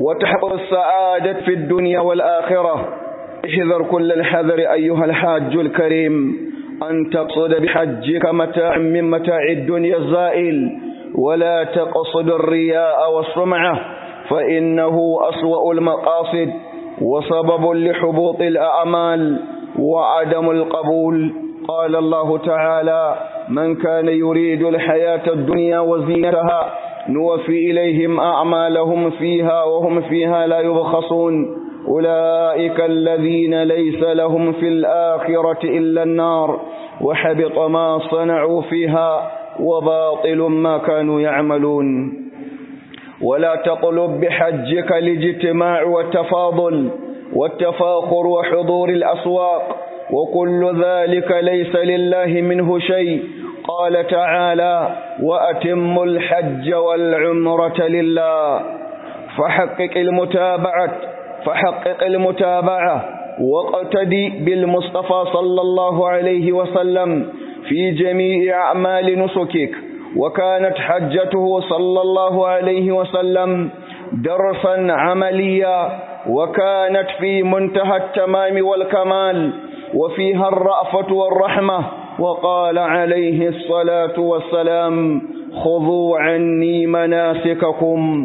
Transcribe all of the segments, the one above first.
وتحقق السعادة في الدنيا والآخرة احذر كل الحذر أيها الحاج الكريم أن تقصد بحجك متاع من متاع الدنيا الزائل ولا تقصد الرياء والسمعة فإنه أسوأ المقاصد وسبب لحبوط الأعمال وعدم القبول قال الله تعالى من كان يريد الحياة الدنيا وزينتها نوفي إليهم أعمالهم فيها وهم فيها لا يبخصون أولئك الذين ليس لهم في الآخرة إلا النار وحبط ما صنعوا فيها وباطل ما كانوا يعملون ولا تطلب بحجك الاجتماع والتفاضل والتفاخر وحضور الأسواق وكل ذلك ليس لله منه شيء قال تعالى وأتم الحج والعمرة لله فحقق المتابعة فحقق المتابعة واقتدي بالمصطفى صلى الله عليه وسلم في جميع أعمال نسكك وكانت حجته صلى الله عليه وسلم درسا عمليا وكانت في منتهى التمام والكمال وفيها الرأفة والرحمة وقال عليه الصلاة والسلام خذوا عني مناسككم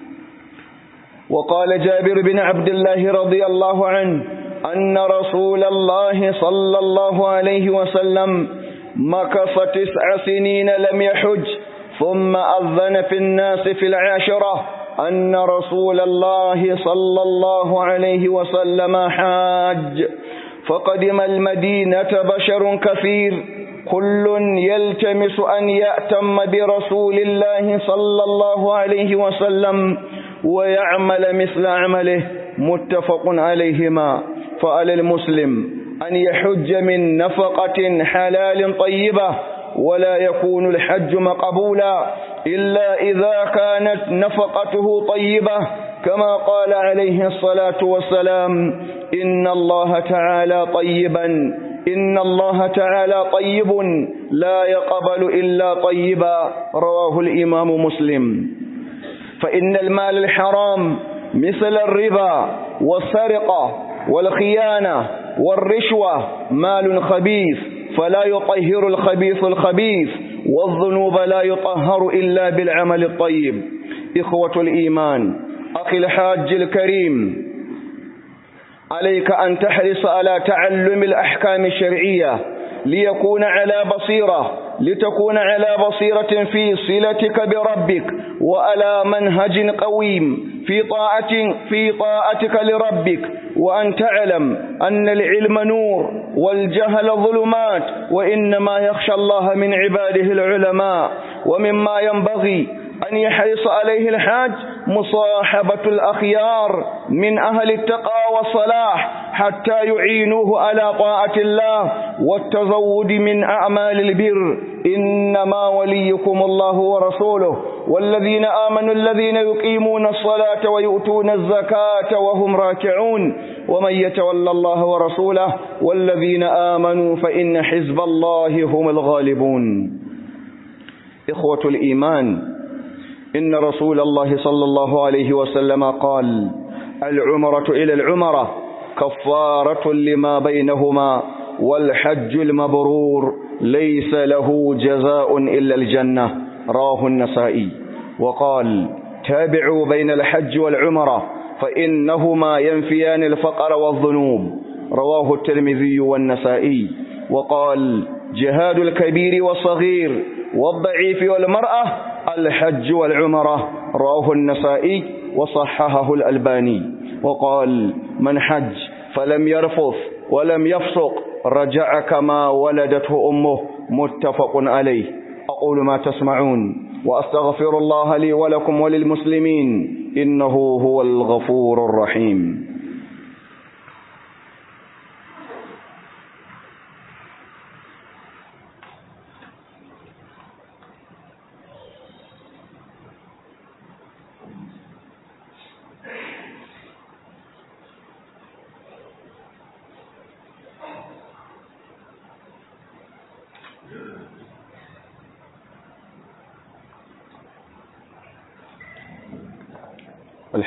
وقال جابر بن عبد الله رضي الله عنه أن رسول الله صلى الله عليه وسلم مكث تسع سنين لم يحج ثم أذن في الناس في العاشرة أن رسول الله صلى الله عليه وسلم حاج فقدم المدينة بشر كثير كل يلتمس أن يأتم برسول الله صلى الله عليه وسلم ويعمل مثل عمله متفق عليهما فعلى المسلم أن يحج من نفقة حلال طيبة ولا يكون الحج مقبولا إلا إذا كانت نفقته طيبة كما قال عليه الصلاة والسلام إن الله تعالى طيبا إن الله تعالى طيب لا يقبل إلا طيبا رواه الإمام مسلم فإن المال الحرام مثل الربا والسرقة والخيانة والرشوة مال خبيث فلا يطهر الخبيث الخبيث والذنوب لا يطهر إلا بالعمل الطيب إخوة الإيمان أخي الحاج الكريم عليك أن تحرص على تعلم الأحكام الشرعية ليكون على بصيرة لتكون على بصيرة في صلتك بربك وعلى منهج قويم في طاعة في طاعتك لربك وأن تعلم أن العلم نور والجهل ظلمات وإنما يخشى الله من عباده العلماء ومما ينبغي أن يحرص عليه الحاج مصاحبة الأخيار من أهل التقى والصلاح حتى يعينوه على طاعة الله والتزود من أعمال البر إنما وليكم الله ورسوله والذين آمنوا الذين يقيمون الصلاة ويؤتون الزكاة وهم راكعون ومن يتولى الله ورسوله والذين آمنوا فإن حزب الله هم الغالبون إخوة الإيمان إن رسول الله صلى الله عليه وسلم قال العمرة إلى العمرة كفارة لما بينهما والحج المبرور ليس له جزاء إلا الجنة راه النسائي وقال تابعوا بين الحج والعمرة فإنهما ينفيان الفقر والذنوب رواه الترمذي والنسائي وقال جهاد الكبير والصغير والضعيف والمرأة الحج والعمرة رواه النسائي وصححه الألباني وقال من حج فلم يرفث ولم يفسق رجع كما ولدته أمه متفق عليه أقول ما تسمعون وأستغفر الله لي ولكم وللمسلمين إنه هو الغفور الرحيم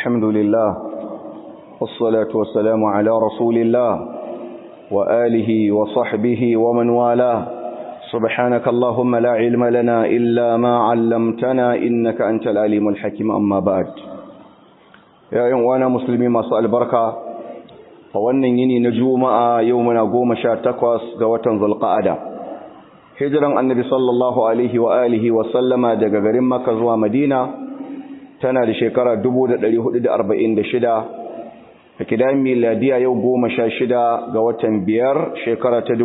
الحمد لله والصلاة والسلام على رسول الله وآله وصحبه ومن والاه سبحانك اللهم لا علم لنا إلا ما علمتنا إنك أنت العليم الحكيم أما بعد يا يوم وانا مسلمين ما سأل بركة فوانا يني نجوم يومنا قوم شار تقوس قوة ذو القعدة hijiran annabi sallallahu alaihi wa alihi wa sallama daga garin Makka zuwa Madina tana da shekara 1446 a kidan miladiya yau 16 ga watan biyar shekara ta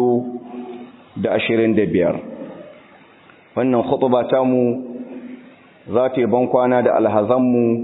2025 wannan khutba ta mu za ta yi bankwana da alhazanmu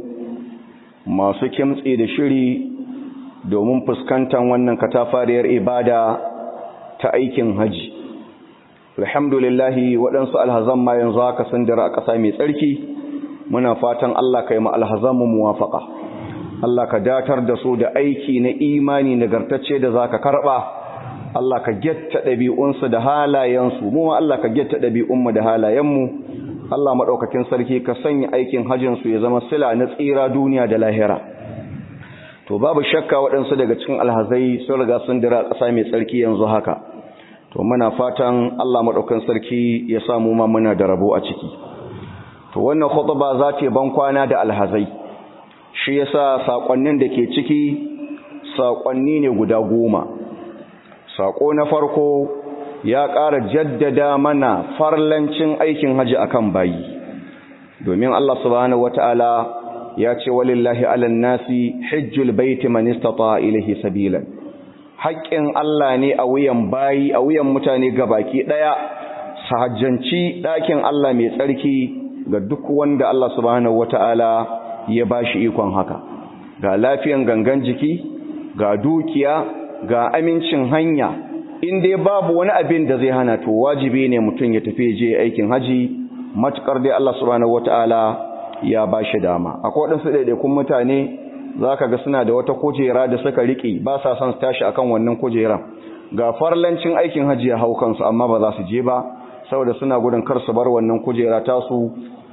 masu kimtsi da shiri domin fuskantar wannan katafariyar ibada ta aikin haji alhamdulillahi waɗansu alhazan ma yanzu haka sun dira a ƙasa mai tsarki muna fatan Allah ka yi ma alhazanmu muwafaƙa Allah ka datar da su da aiki na imani nagartacce da za ka karɓa Allah ka getta ɗabi'unsu da halayensu mu ma Allah ka getta ɗabi'unmu da halayenmu Allah maɗaukakin sarki ka sanya aikin hajjinsu ya zama sila na tsira duniya da lahira to babu shakka waɗansu daga cikin alhazai sun riga sun dira ƙasa mai tsarki yanzu haka to muna fatan Allah maɗaukan sarki ya samu ma muna da rabo a ciki to wannan khutba za ta ban kwana da alhazai shi yasa sakonnin da ke ciki sakonni ne guda goma sako na farko ya ƙara jaddada mana farlancin aikin haji akan bayi domin Allah subhanahu wataala ya ce walillahi alan nasi hajjul baiti man istata ilayhi sabilan haƙƙin Allah ne a wuyan bayi a wuyan mutane gabaki ɗaya sahajjanci ɗakin Allah mai tsarki ga duk wanda Allah subhanahu wata'ala ya bashi ikon haka ga lafiyan gangan jiki ga dukiya ga amincin hanya in dai babu wani abin da zai hana to wajibi ne mutum ya tafi je aikin haji matukar dai Allah subhanahu wata'ala ya bashi dama akwai waɗansu ɗaiɗaikun mutane za ka ga suna da wata kujera da suka riƙe ba sa son su tashi akan wannan kujeran ga farlancin aikin hajji ya hau kansu amma ba za su je ba saboda suna gudun kar su bar wannan kujera tasu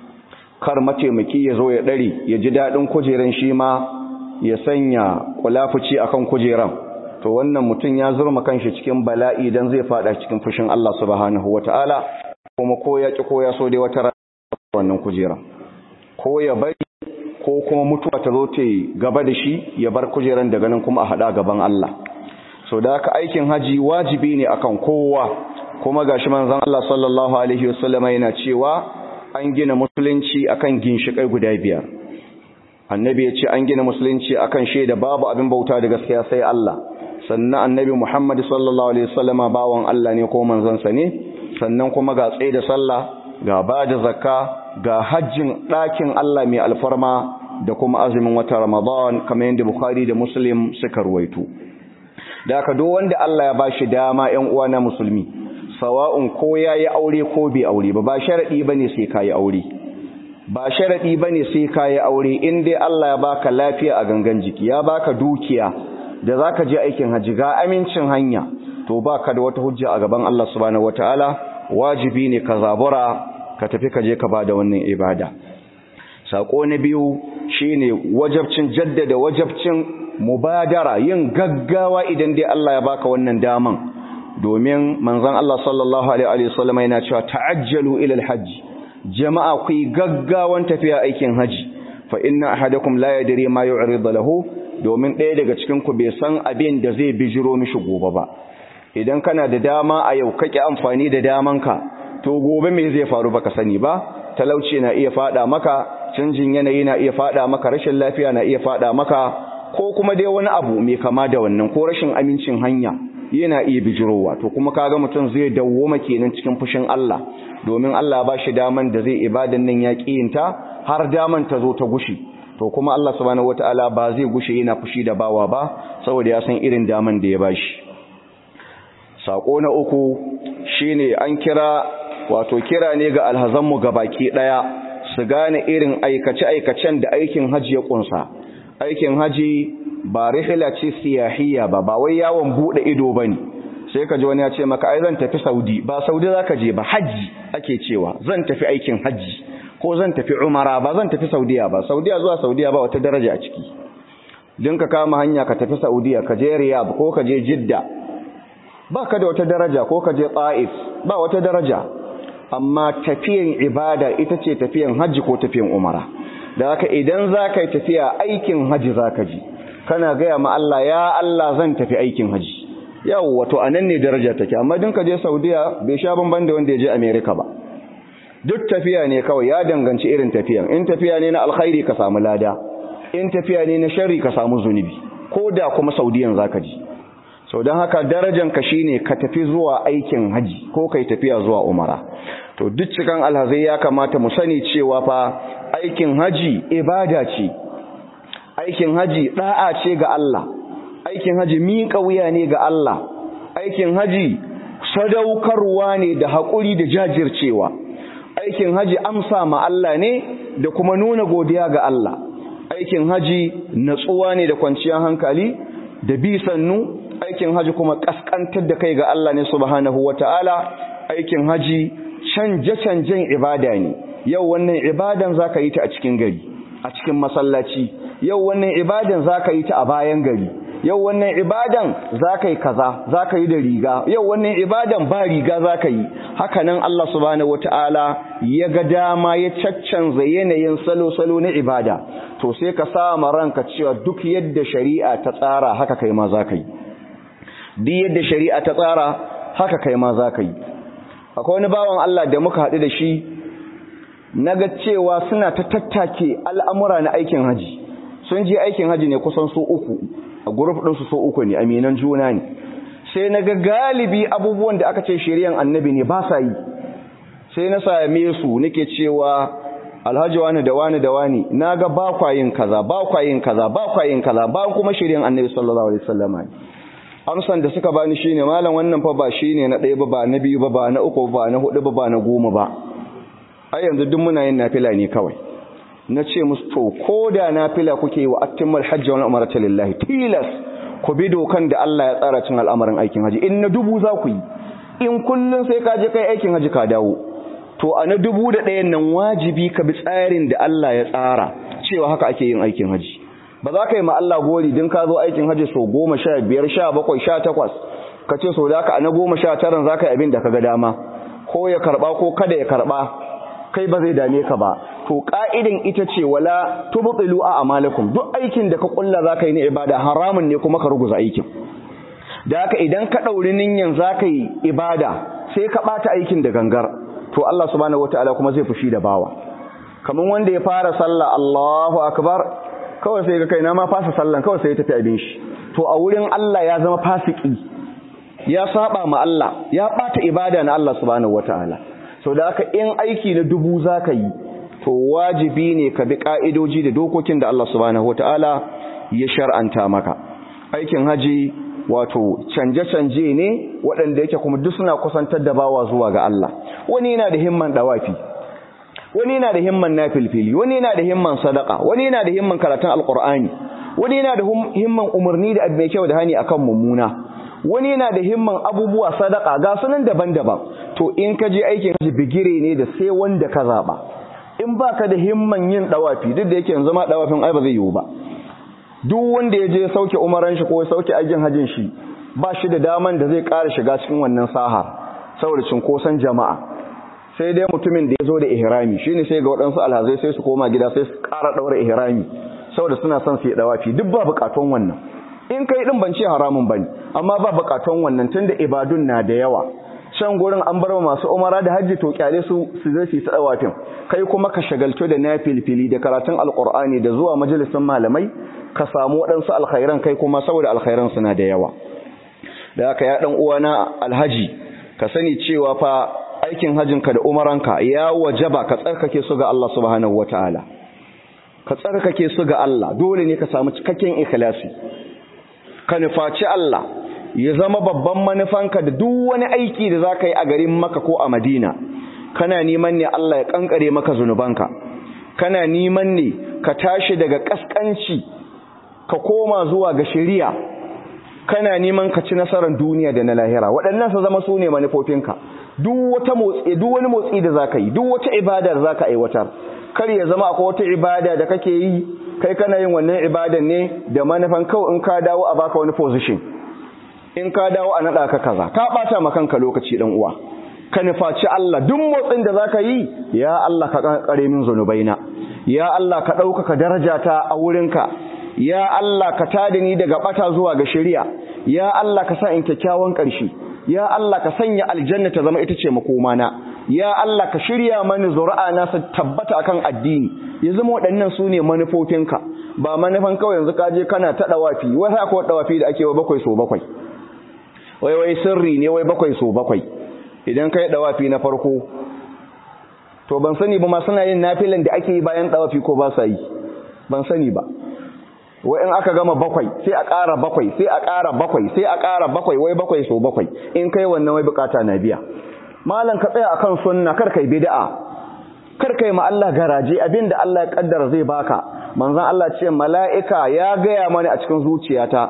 kar mataimaki ya zo ya ɗari ya ji daɗin kujeran shi ma ya sanya kulafuci akan kujeran to wannan mutum ya zurma kanshi cikin bala'i dan zai fada cikin fushin Allah subhanahu wataala kuma ko ya ki ko ya so dai wata wannan kujeran ko ya bari ko kuma mutuwa ta zo ta gaba da shi ya bar kujeran daga nan kuma a hada gaban Allah so da haka aikin haji wajibi ne akan kowa kuma gashi manzon Allah sallallahu alaihi wasallama yana cewa an gina musulunci akan ginshikai guda biyar annabi ya ce an gina musulunci akan shaida babu abin bauta da gaskiya sai Allah sannan annabi Muhammad sallallahu alaihi wasallama bawan Allah ne ko manzon sa ne sannan kuma ga tsaye da sallah ga ba da zakka ga hajjin ɗakin Allah mai alfarma da kuma azumin wata Ramadan kamar yadda Bukhari da Muslim suka ruwaito. Da aka do wanda Allah ya bashi dama ‘yan uwa na musulmi, sawa'un ko ya yi aure ko bai aure ba, ba sharaɗi ba ne sai ka yi aure. Ba sharaɗi ba ne sai ka yi aure in dai Allah ya baka lafiya a gangan jiki, ya baka dukiya da za ka je aikin hajji ga amincin hanya, to ba ka da wata hujja a gaban Allah subhanahu wa ta'ala, wajibi ne ka zabura ka tafi ka je ka ba da wannan ibada sako na biyu shine wajabcin jaddada wajabcin mubadara yin gaggawa idan dai Allah ya baka wannan daman domin manzon Allah sallallahu alaihi wasallam yana cewa ta'ajjalu ila alhajj jama'a ku gaggawan tafiya aikin haji fa inna ahadakum la yadri ma yu'rid lahu domin ɗaya daga cikin ku bai san abin da zai bijiro mishi gobe ba idan kana da dama a yau kake amfani da damanka to gobe me zai faru baka sani ba talauci na iya fada maka canjin yanayi na iya fada maka rashin lafiya na iya fada maka ko kuma dai wani abu mai kama da wannan ko rashin amincin hanya yana iya bijirowa to kuma kaga mutum zai dawwama kenan cikin fushin Allah domin Allah ba shi daman da zai ibadan nan ya kiyinta har daman ta zo ta gushi to kuma Allah subhanahu wataala ba zai gushe yana fushi da bawa ba saboda ya san irin daman da ya bashi sako na uku shine an kira wato kira ne ga alhazanmu baki daya su gane irin aikace-aikacen da aikin haji ya kunsa aikin haji ba rihla ce siyahiyya ba ba wai yawon bude ido bane sai ka ji wani ya ce maka ai zan tafi Saudi ba Saudi zaka je ba haji ake cewa zan tafi aikin haji ko zan tafi umara ba zan tafi saudiya ba saudiya zuwa saudiya ba wata daraja a ciki din ka kama hanya ka tafi saudiya ka je riyadh ko ka je jidda ba ka da wata daraja ko ka je ta'if ba wata daraja amma tafiyan ibada ita ce tafiyan hajji ko tafiyan umara da haka idan za ka yi tafiya aikin hajji za ka ji kana gaya ma Allah ya Allah zan tafi aikin hajji yau wato a nan ne daraja take amma din ka je saudiya bai sha bamban da wanda ya je america ba duk tafiya ne kawai ya danganci irin tafiyan in tafiya ne na alkhairi ka samu lada in tafiya ne na sharri ka samu zunubi ko da kuma saudiyan za ka ji sau don haka darajanka shi ne ka tafi zuwa aikin haji ko kai tafiya zuwa umara to duk cikin alhazai ya kamata mu sani cewa fa aikin haji ibada ce aikin haji da'a ce ga Allah aikin haji miƙa wuya ne ga Allah aikin haji sadaukarwa ne da haƙuri da jajircewa aikin haji amsa ma Allah ne da kuma nuna godiya ga Allah aikin haji natsuwa ne da kwanciyar hankali da bi sannu aikin haji kuma kaskantar da kai ga Allah ne subhanahu wata'ala aikin haji canje-canjen ibada ne yau wannan ibadan zaka yi ta a cikin gari a cikin masallaci yau wannan ibadan zaka yi ta a bayan gari yau wannan ibadan zaka yi kaza zaka yi da riga yau wannan ibadan ba riga zaka yi haka nan Allah subhanahu wata'ala ya ga dama ya caccanza yanayin salo-salo na ibada to sai ka sa ranka cewa duk yadda shari'a ta tsara haka kai ma zaka yi duk yadda shari'a ta tsara haka kai ma za ka yi akwai wani bawan Allah da muka haɗu da shi na ga cewa suna ta tattake al'amura na aikin haji sun je aikin haji ne kusan so uku a guruf ɗinsu so uku ne aminan juna ne sai na ga galibi abubuwan da aka ce shari'an annabi ne ba sa yi sai na same su nake cewa alhaji wani da wani da wani na ga ba kwayin kaza ba kwayin kaza ba kwayin kaza ba kuma shari'an annabi sallallahu alaihi wasallam ne amsan da suka bani shine malam wannan fa ba shine na ɗaya ba ba na biyu ba ba na uku ba na hudu ba ba na goma ba ai yanzu duk muna yin nafila ne kawai na ce musu to ko da nafila kuke wa attimmal hajji wal umrata lillahi tilas ku bi dokan da Allah ya tsara cin al'amarin aikin haji in na dubu za ku yi in kullun sai ka je kai aikin haji ka dawo to a na dubu da ɗayan nan wajibi ka bi tsarin da Allah ya tsara cewa haka ake yin aikin haji ba za ka yi ma Allah gori din ka zo aikin haji so goma sha biyar sha bakwai sha takwas ka ce so da ka a na goma sha taran za ka yi abin da ka ga dama ko ya karɓa ko kada ya karɓa kai ba zai dame ka ba to ka'idan ita ce wala tubtilu a amalakum duk aikin da ka kulla za ka yi na ibada haramun ne kuma ka ruguza aikin da haka idan ka ɗauri ninyan za ka yi ibada sai ka ɓata aikin da gangar to Allah subhanahu wataala kuma zai fushi da bawa kamar wanda ya fara sallah Allahu akbar kawai sai ga kai na ma fasa sallan kawai sai ya tafi abin shi to a wurin Allah ya zama fasiki ya saba ma Allah ya bata ibada na Allah subhanahu wataala so da haka in aiki na dubu zaka yi to wajibi ne ka bi ka'idoji da dokokin da Allah subhanahu wataala ya shar'anta maka aikin haji wato canje-canje ne waɗanda yake kuma duk suna kusantar da bawa zuwa ga Allah wani yana da himman dawafi wani yana da himman nafilfili wani yana da himman sadaka wani yana da himman karatun alqur'ani wani yana da himman umarni da mai kyau da hani akan mummuna wani yana da himman abubuwa sadaka ga sunan daban-daban to in ka je aikin haji bigire ne da sai wanda ka zaba in baka da himman yin dawafi duk da yake yanzu ma dawafin ai ba zai yiwu ba duk wanda ya je sauke umaran shi ko sauke aikin hajin shi ba shi da daman da zai ƙara shiga cikin wannan sahar saboda cinkoson jama'a sai dai mutumin da ya zo da ihrami shine sai ga waɗansu alhazai sai su koma gida sai su ƙara ɗaura ihrami saboda suna son su yi dawafi duk ba buƙatun wannan in kai din ban ce haramun bane amma ba buƙatun wannan tunda ibadun na da yawa can gurin an bar masu umara da hajji to kyale su su zai su ta dawafin kai kuma ka shagaltu da nafilfili da karatun alqur'ani da zuwa majalisin malamai ka samu waɗansu alkhairan kai kuma saboda alkhairan suna da yawa da haka ya dan uwana alhaji ka sani cewa fa aikin hajinka da umaranka ya wajaba ka tsarkake su ga Allah subhanahu wataala ka tsarkake su ga Allah dole ne ka samu cikakken ikhlasi ka nufaci Allah ya zama babban manufanka da duk wani aiki da zaka yi a garin Makka ko a Madina kana neman ne Allah ya kankare maka zunubanka kana neman ne ka tashi daga kaskanci ka koma zuwa ga shari'a kana neman ka ci nasarar duniya da na lahira waɗannan su zama su ne manufofinka duk wata motsi duk wani motsi da zaka yi duk wata ibada da zaka aiwatar kar ya zama akwai wata ibada da kake yi kai kana yin wannan ibadan ne da manufan kawai in ka dawo a baka wani position in ka dawo a naɗa ka kaza ka ɓata ma kanka lokaci ɗan uwa ka nufaci Allah duk motsin da zaka yi ya Allah ka kare min zunubaina ya Allah ka ɗaukaka darajata a wurinka ya Allah ka tada ni daga ɓata zuwa ga shari'a ya Allah ka sa in kyakkyawan ƙarshe ya Allah ka sanya aljanna ta zama ita ce makomana ya Allah ka shirya mani zuri'a na su tabbata akan addini ya zama waɗannan su ne manufofinka ba manufan kawai yanzu ka je kana ta ɗawafi wai haka wa ɗawafi da ake wa bakwai so bakwai wai wai sirri ne wai bakwai so bakwai idan kai dawafi na farko to ban sani ba ma suna yin nafilan da ake yi bayan dawafi ko ba sa yi ban sani ba wai in aka gama bakwai sai a ƙara bakwai sai a ƙara bakwai sai a ƙara bakwai wai bakwai so bakwai in kai wannan wai bukata na biya malam ka tsaya akan sunna kar kai bid'a kar kai ma Allah garaje abinda Allah ya kaddara zai baka manzon Allah ce mala'ika ya gaya mani a cikin zuciyata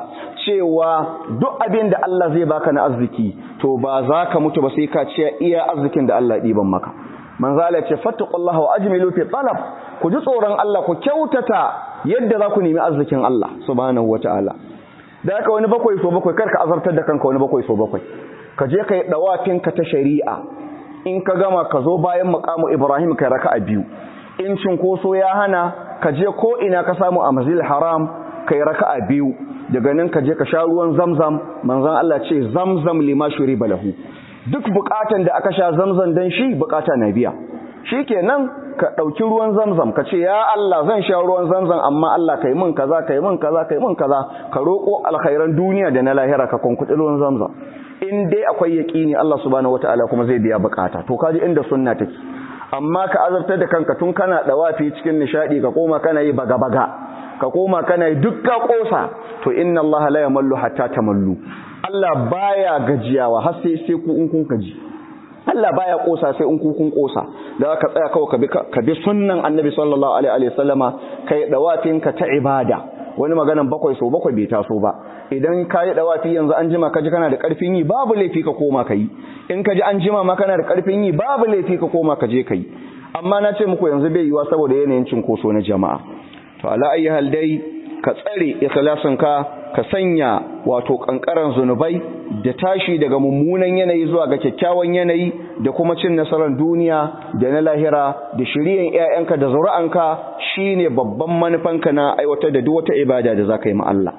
cewa duk abin da Allah zai baka na arziki to ba za ka mutu ba sai ka ce iya arzikin da Allah ɗiban maka manzon Allah ce fattaqullaha wa ajmilu fi talab ku ji tsoron Allah ku kyautata yadda za ku nemi arzikin Allah subhanahu wataala da haka wani bakwai so bakwai kar ka azartar da kanka wani bakwai so bakwai ka je ka yi dawafinka ta shari'a in ka gama ka zo bayan makamu Ibrahim kai raka'a biyu in cinkoso ya hana ka je ko ina ka samu a masjidil haram kai raka'a biyu daga nan ka je ka sha ruwan zamzam manzon Allah ce zamzam lima shuriba lahu duk bukatan da aka sha zamzam dan shi bukata na biya shikenan ka dauki ruwan zamzam ka ce ya Allah zan sha ruwan zamzam amma Allah kai min kaza kai min kaza kai min kaza ka roko alkhairan duniya da na lahira ka kunkuɗi ruwan zamzam in dai akwai yaqini Allah subhanahu wataala kuma zai biya bukata to kaji inda sunna take amma ka azabtar da kanka tun kana dawafi cikin nishadi ka koma kana yi baga baga ka koma kana yi duk ka kosa to inna Allah la yamallu hatta tamallu Allah baya gajiyawa har sai sai ku in kun gaji Allah baya kosa sai in ku kun kosa da ka tsaya kawai ka bi ka bi sunnan Annabi sallallahu alaihi wa sallama kai dawafin ka ta ibada wani maganan bakwai so bakwai bai taso ba idan ka yi dawafi yanzu an jima kaji kana da karfin yi babu laifi ka koma ka yi in ka ji an jima ma kana da karfin yi babu laifi ka koma ka je ka yi amma na ce muku yanzu bai yiwa saboda yanayin cinkoso na jama'a to ala ayi hal dai ka tsare ikhlasin ka ka sanya wato kankaran zunubai da tashi daga mummunan yanayi zuwa ga kyakkyawan yanayi da kuma cin nasarar duniya da na lahira da shiriyan ƴaƴanka da zuri'anka shine babban manufanka na aiwatar da duk wata ibada da zaka yi ma Allah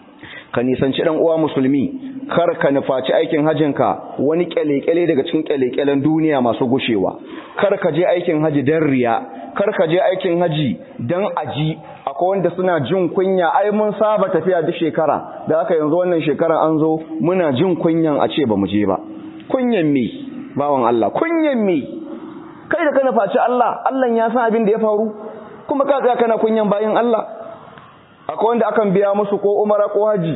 ka nisanci dan uwa musulmi kar ka nufaci aikin hajinka wani kyale-kyale daga cikin kyale-kyalen duniya masu gushewa kar ka je aikin haji dan riya kar ka je aikin haji dan aji akwai wanda suna jin kunya ai mun saba tafiya duk shekara da aka yanzu wannan shekara an zo muna jin kunyan a ce ba mu je ba kunyan me bawan Allah kunyan me kai da ka nufaci Allah Allah ya san abin da ya faru kuma ka tsaya kana kunyan bayin Allah akwai wanda akan biya musu ko umara ko haji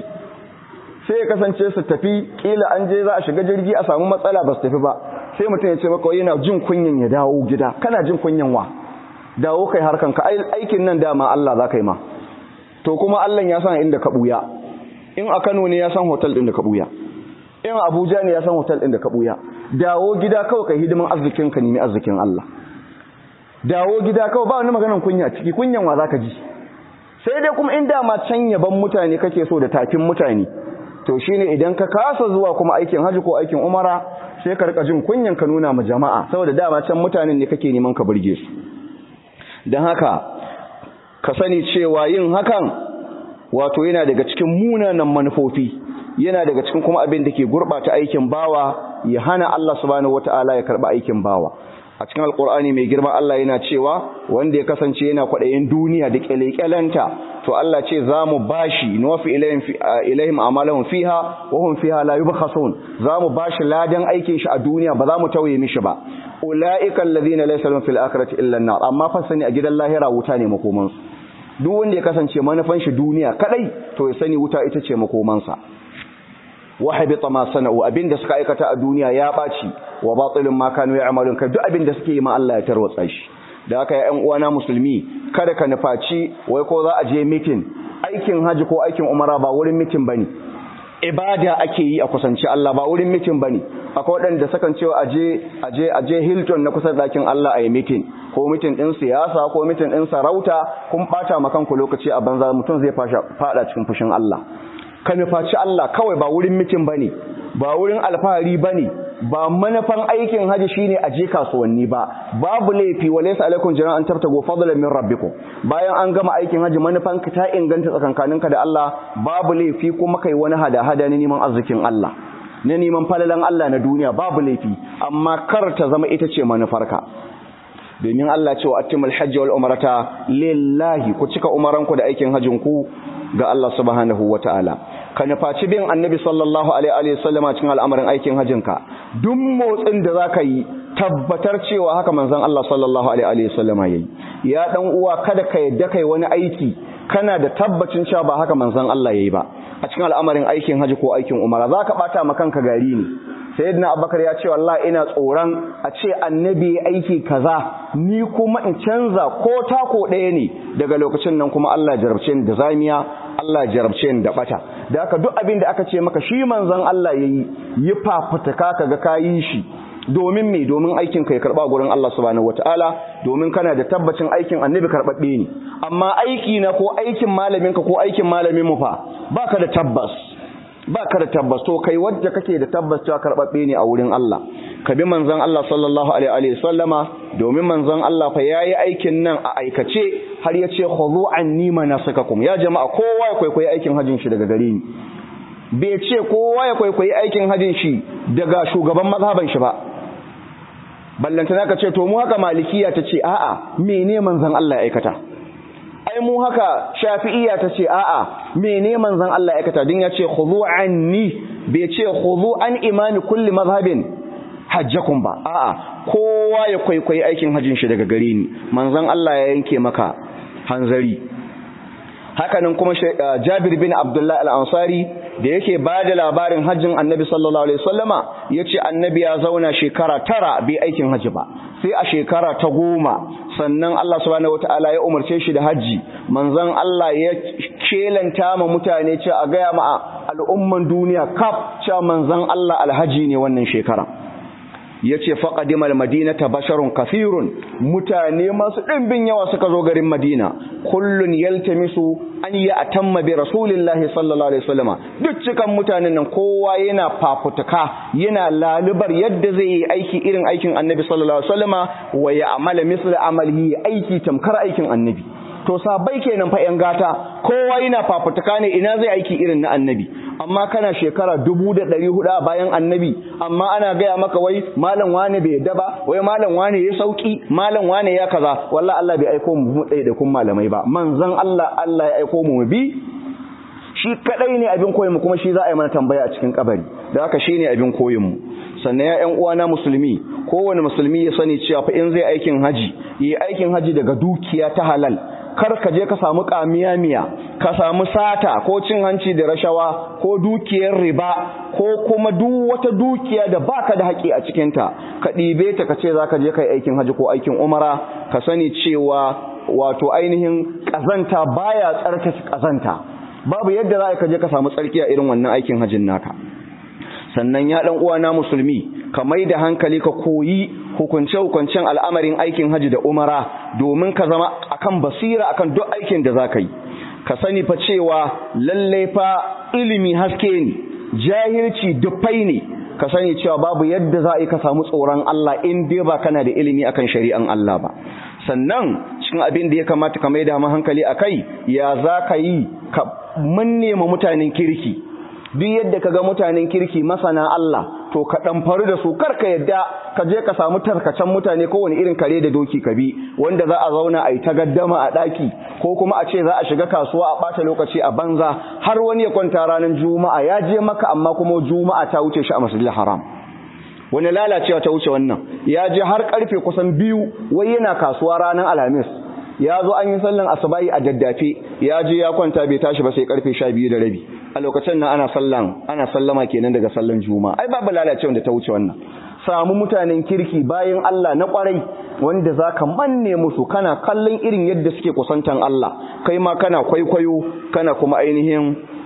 sai ya kasance su tafi kila an je za a shiga jirgi a samu matsala ba su tafi ba sai mutum ya ce maka yana jin kunyan ya dawo gida kana jin kunyan wa dawo kai harkan ka aikin nan dama Allah za ka yi ma to kuma Allah ya san inda ka buya in a Kano ne ya san hotel din da ka buya in Abuja ne ya san hotel din da ka buya dawo gida kawai kai hidiman arzikin ka nemi arzikin Allah dawo gida kawai ba wani maganar kunya ciki kunyan wa zaka ji sai dai kuma in dama can yaban mutane kake so da tafin mutane to shine idan ka kasa zuwa kuma aikin haji ko aikin umara sai ka rika jin kunyan ka nuna ma jama'a saboda dama can mutanen ne kake neman ka burge su dan haka ka sani cewa yin hakan wato yana daga cikin munanan manufofi yana daga cikin kuma abin da ke gurbata aikin bawa ya hana Allah subhanahu wataala ya karba aikin bawa a cikin alkur'ani mai girma Allah yana cewa wanda ya kasance yana kwaɗayin duniya da kyalekyalanta to Allah ce za mu bashi nuwafi ilayhim amalahum fiha wa hum fiha la yubkhasun za mu bashi ladan aikin shi a duniya ba za mu tauye mishi ba ulaika alladhina laysa lahum fil akhirati illa an-nar amma fa sani a gidan lahira wuta ne makoman su duk wanda ya kasance manufan shi duniya kadai to ya sani wuta ita ce makomansa wa habita ma sana'u abinda suka aikata a duniya ya baci wa batilun ma kanu ya'malun kai duk abinda suke yi ma Allah ya tarwatsa shi da haka ya ƴan uwana musulmi kada ka nufaci wai ko za a je meeting aikin haji ko aikin umara ba wurin meeting bane ibada ake yi a kusanci Allah ba wurin mitin bane akwai waɗanda sakan cewa aje aje aje Hilton na kusa dakin Allah a yi mitin ko mitin din siyasa ko mitin din sarauta kun bata makan ku lokaci a banza mutum zai fada cikin fushin Allah ka nufaci Allah kawai ba wurin mitin bane ba wurin alfahari bane ba manufan aikin haji shine a je kasuwanni ba babu laifi walaysa alaikum jana an tabtago fadlan min rabbikum bayan an gama aikin haji manufan ka ta inganta tsakankaninka da Allah babu laifi kuma kai wani hada hada ne neman arzikin Allah na neman falalan Allah na duniya babu laifi amma kar ta zama ita ce manufarka domin Allah ce wa atimul hajji wal umrata lillahi ku cika umaranku da aikin hajjin ku ga Allah subhanahu wataala ka nufaci bin annabi sallallahu alaihi wa sallama cikin al'amarin aikin hajjinka duk motsin da zaka yi tabbatar cewa haka manzon Allah sallallahu alaihi wa sallama yayi ya dan uwa kada ka yadda kai wani aiki kana da tabbacin cewa ba haka manzon Allah yayi ba a cikin al'amarin aikin haji ko aikin umara zaka bata ma kanka gari ne sayyidina abubakar ya ce wallahi ina tsoron a ce annabi aiki kaza ni kuma in canza ko tako ɗaya ne daga lokacin nan kuma Allah jarabce ni da zamiya Allah jarabce ni da bata da haka duk abin da aka ce maka shi manzon Allah yayi yi fafutuka kaga kayi shi domin me domin aikin ka ya karba gurin Allah subhanahu wataala domin kana da tabbacin aikin annabi karbabbe ne amma aiki na ko aikin malamin ka ko aikin malamin mu fa baka da tabbas baka da tabbas to kai wanda kake da tabbas cewa karbabbe ne a wurin Allah ka bi manzon Allah sallallahu alaihi wa sallama domin manzon Allah fa yayi aikin nan a aikace har ya ce khudhu anni manasikakum ya jama'a kowa ya kwaikwayi aikin hajjin shi daga gare ni bai ce kowa ya kwaikwayi aikin hajjin shi daga shugaban mazhaban shi ba ballantana ka ce to mu haka malikiya ta ce a'a mene manzon Allah ya aikata ai mu haka shafi'iyya ta ce a'a mene manzon Allah ya aikata din ya ce khudhu anni bai ce khudhu an imani kulli mazhabin hajjakum ba a'a kowa ya kwaikwayi aikin hajjin shi daga gare ni manzon Allah ya yanke maka hanzari hakanan kuma Jabir bin Abdullah al-Ansari da yake ba da labarin hajjin annabi sallallahu alaihi wasallama ya ce annabi ya zauna shekara tara bai aikin hajji ba sai a shekara ta goma sannan Allah subhanahu wataala ya umarce shi da hajji manzon Allah ya kelanta ma mutane ce a gaya ma al'umman duniya kaf cewa manzon Allah alhaji ne wannan shekara yace faqadimal madinata basharun kathirun mutane masu dimbin yawa suka zo garin Madina kullun yaltamisu an ya atamma bi rasulillahi sallallahu alaihi wasallama duk cikan mutanen nan kowa yana fafutuka yana lalubar yadda zai yi aiki irin aikin annabi sallallahu alaihi wasallama wa ya amala misla amalihi aiki tamkar aikin annabi to sabai kenan fa yan gata kowa yana fafutuka ne ina zai aiki irin na annabi amma kana shekara dubu da ɗari hudu a bayan annabi amma ana gaya maka wai malam wane bai yadda ba wai malam wane ya sauki malam wane ya kaza wallahi Allah bai aiko mu ɗaya da kun malamai ba manzon Allah Allah ya aiko mu bi shi kadai ne abin koyin mu kuma shi za a yi mana tambaya a cikin kabari da haka shine abin koyin mu sannan ya ƴan uwana musulmi kowane musulmi ya sani cewa fa in zai aikin haji yi aikin haji daga dukiya ta halal kar ka je ka samu miya ka samu sata ko cin hanci da rashawa ko dukiyar riba ko kuma duk wata dukiya da baka da haƙi a cikinta ka ɗibe ta ka ce za ka je kai aikin haji ko aikin umara ka sani cewa wato ainihin ƙazanta baya tsarkake ƙazanta babu yadda za ka je ka samu tsarki a irin wannan aikin hajin naka sannan ya ɗan uwana musulmi ka mai da hankali ka koyi hukunce-hukuncen al'amarin aikin haji da umara domin ka zama akan basira akan duk aikin da za ka yi ka sani fa cewa lallai fa ilimi haske ne jahilci dufai ne ka sani cewa babu yadda za a yi ka samu tsoron Allah in dai ba kana da ilimi akan shari'an Allah ba sannan cikin abin da ya kamata ka mai da hankali a kai ya za ka yi ka manne ma mutanen kirki duk yadda ka ga mutanen kirki masana Allah to ka dan faru da su karka yadda ka je ka samu tarkacen mutane kowane irin kare da doki ka bi wanda za a zauna a yi ta gaddama a daki ko kuma a ce za a shiga kasuwa a bata lokaci a banza har wani ya kwanta ranar juma'a ya je maka amma kuma juma'a ta wuce shi a masjidil haram wani lalacewa ta wuce wannan ya je har karfe kusan biyu wai yana kasuwa ranar alhamis ya zo an yi sallan asubahi a daddafe ya je ya kwanta bai tashi ba sai karfe sha biyu da rabi a lokacin nan ana sallan ana sallama kenan daga sallan juma'a ai babu lalacewa da ta wuce wannan samu mutanen kirki bayan Allah na kwarai wanda zaka manne musu kana kallon irin yadda suke kusantan Allah kai ma kana kwaikwayo kana kuma ainihin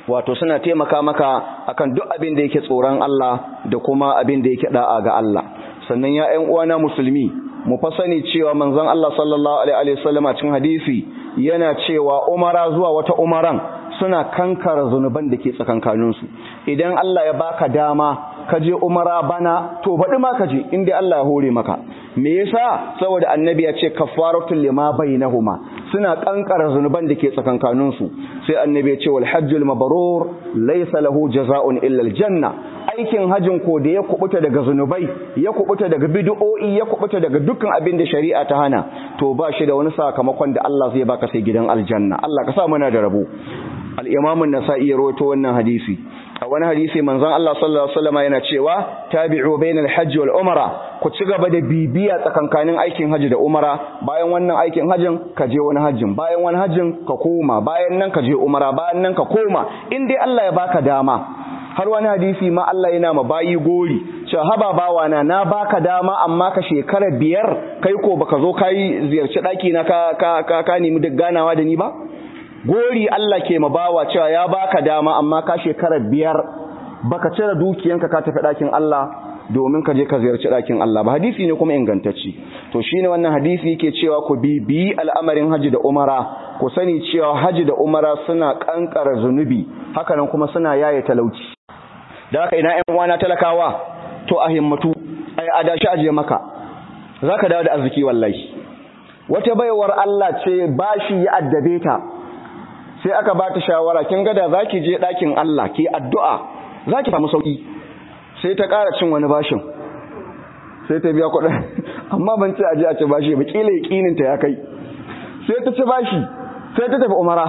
wato suna taimaka maka akan duk abin da yake tsoron Allah da kuma abin da yake da'a ga Allah sannan ya ƴan uwana musulmi mu fa sani cewa manzon Allah sallallahu alaihi wasallam a cikin hadisi yana cewa umara zuwa wata umaran suna kankara zunuban da ke tsakankaninsu idan Allah ya baka dama ka je umara bana to baɗi ma ka je inda Allah ya hore maka me yasa saboda annabi ya ce kafaratul lima bainahuma suna kankara zunuban da ke tsakankaninsu sai annabi ya ce wal hajjul mabrur laysa lahu jazaa'un illa aljanna aikin hajin ko da ya kubuta daga zunubai ya kubuta daga bid'o'i ya kubuta daga dukkan abin da shari'a ta hana to ba shi da wani sakamakon da Allah zai baka sai gidan aljanna Allah ka sa muna da rabo al-imam an-nasa'i ya rawaito wannan hadisi a wani hadisi manzon Allah sallallahu alaihi wasallam yana cewa tabi'u bainal hajji wal umra ku ci gaba da bibiya tsakankanin aikin haji da umara bayan wannan aikin hajin ka je wani hajjin bayan wani hajjin ka koma bayan nan ka je umara bayan nan ka koma in dai Allah ya baka dama har wani hadisi ma Allah yana ma bayi gori cewa haba bawa na na baka dama amma ka shekara biyar kai ko baka zo kai ziyarci daki na ka ka ka, ka nemi duk ganawa da ni ba gori Allah ke mabawa cewa ya baka dama amma ka shekara biyar baka cire dukiyanka ka tafi ɗakin Allah domin ka je ka ziyarci ɗakin Allah ba hadisi ne kuma ingantacci to shine wannan hadisi yake cewa ku bibi al'amarin haji da umara ku sani cewa haji da umara suna kankara zunubi hakanan kuma suna yaye talauci da haka ina ƴan uwana talakawa to a himmatu ai adashi aje maka zaka dawo da arziki wallahi wata baiwar Allah ce bashi ya addabe ta sai aka ba ta shawara kin ga da zaki je ɗakin Allah ki addu'a zaki samu sauki sai ta ƙara cin wani bashin sai ta biya kuɗin amma ban ce aje a ci bashi ba kila yakinin ta ya kai sai ta ci bashi sai ta tafi umara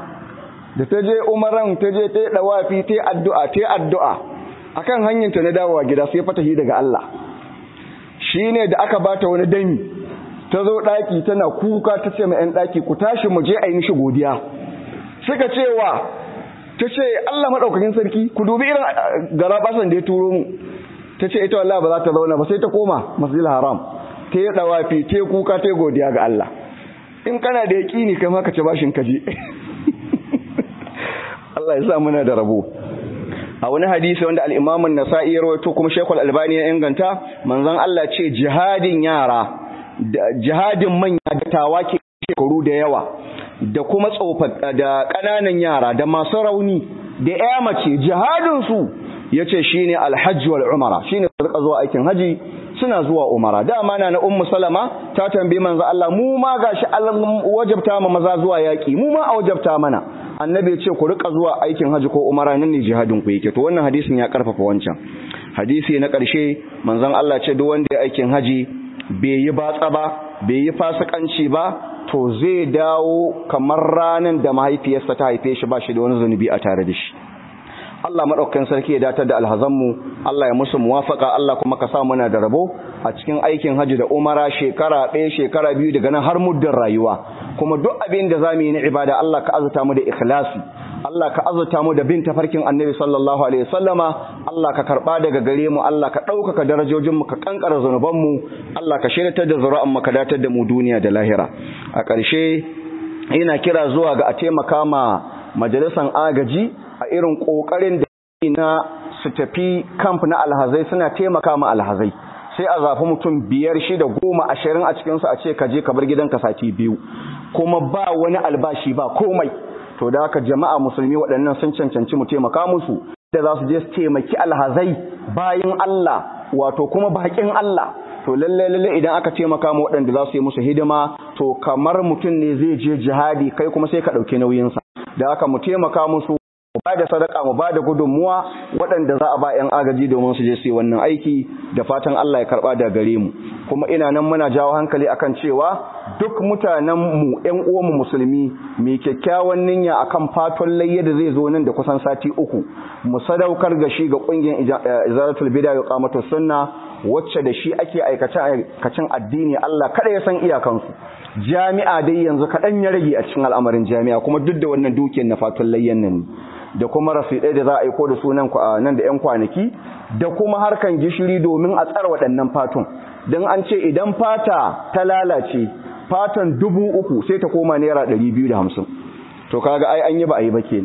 da ta je umaran ta je ta yi dawafi ta yi addu'a ta yi addu'a akan hanyar ta na dawowa gida sai fatahi daga Allah shine da aka bata wani dami ta zo ɗaki tana kuka ta ce ma 'yan ɗaki ku tashi mu je a yi mishi godiya suka cewa ta ce Allah maɗaukakin sarki ku dubi irin garabasan da ya turo mu ta ce ita wallah ba za ta zauna ba sai ta koma masjidil haram ta yi dawafi ta yi kuka ta yi godiya ga Allah in kana da yaƙini kai ma ka ci bashin kaje Allah ya sa muna da rabo a wani hadisi wanda al-Imam an-Nasa'i ya rawaito kuma Sheikhul Albani ya inganta manzon Allah ce jihadin yara jihadin manya da tawaki shekaru da yawa da kuma tsofaffi da ƙananan yara da masu rauni da ya mace jihadinsu ya ce shi ne alhajji wal umara shi ne suka zuwa aikin haji suna zuwa umara dama na na ummu salama ta tambayi manzo Allah mu ma gashi Allah wajabta ma maza zuwa yaki mu ma a wajabta mana annabi ya ce ku rika zuwa aikin haji ko umara nan ne jihadin ku yake to wannan hadisin ya karfafa wancan hadisi na ƙarshe manzon Allah ce duk wanda ya aikin haji bai yi batsa ba bai yi fasikanci ba to zai dawo kamar ranar da mahaifiyarsa ta haife shi ba shi da wani zunubi a tare da shi Allah maɗaukakin sarki ya datar da alhazanmu Allah ya musu muwafaka Allah kuma ka sa muna da rabo a cikin aikin hajji da umara shekara ɗaya shekara biyu daga nan har muddin rayuwa kuma duk abin da zamu yi na ibada Allah ka azurta mu da ikhlasi Allah ka azurta mu da bin tafarkin Annabi sallallahu alaihi wasallama Allah ka karba daga gare mu Allah ka ɗaukaka darajojin mu ka kankara zanuban mu Allah ka shiryatar da zuri'an mu ka datar da mu duniya da lahira a ƙarshe ina kira zuwa ga a taimaka ma majalisan agaji a irin ƙoƙarin da na su tafi kamp na alhazai suna taimaka ma alhazai sai a zafi mutum biyar shida goma ashirin a cikinsu a ce ka je ka bar gidanka sati biyu kuma ba wani albashi ba komai to da haka jama'a musulmi waɗannan sun cancanci mu taimaka musu da za su je su taimaki alhazai bayan Allah wato kuma bakin Allah to lalle lalle idan aka taimaka mu waɗanda za su yi musu hidima to kamar mutum ne zai je jihadi kai kuma sai ka ɗauki nauyinsa da haka mu taimaka musu mu ba da sadaka mu ba da gudunmuwa waɗanda za a ba 'yan agaji domin su je su yi wannan aiki da fatan Allah ya karɓa da gare mu kuma ina nan muna jawo hankali akan cewa duk mutanen mu 'yan uwanmu musulmi mai kyakkyawan niyya akan fatan layya da zai zo nan da kusan sati uku mu sadaukar ga shi ga ƙungiyar izaratul bid'a wa qamatus sunna wacce da shi ake aikacin addini Allah kada ya san iyakansu jami'a dai yanzu kaɗan ya rage a cikin al'amarin jami'a kuma duk da wannan dukiyar na fatun layyan nan da kuma rasidai da za a aiko da su nan da 'yan kwanaki da kuma harkan gishiri domin a tsara waɗannan fatun don an ce idan fata ta lalace fatan dubu uku sai ta koma naira ɗari biyu da hamsin to kaga ai an yi ba a yi ba kenan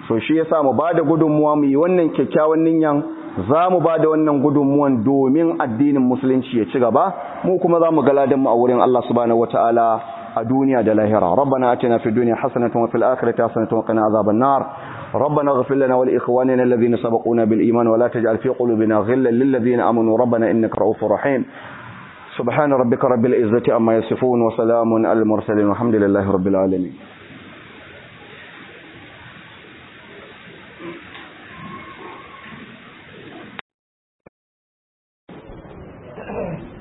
so shi yasa mu bada gudunmuwa mu yi wannan kyakkyawan niyyan za mu bada wannan gudunmuwan domin addinin musulunci ya ci gaba mu kuma za mu ga ladan mu a wurin Allah subhanahu wataala a duniya da lahira rabbana atina fid dunya hasanatan wa fil akhirati hasanatan wa qina azaban nar ربنا اغفر لنا ولإخواننا الذين سبقونا بالإيمان ولا تجعل في قلوبنا غلا للذين آمنوا ربنا إنك رؤوف رحيم سبحان ربك رب العزة أما يصفون وسلام على المرسلين والحمد لله رب العالمين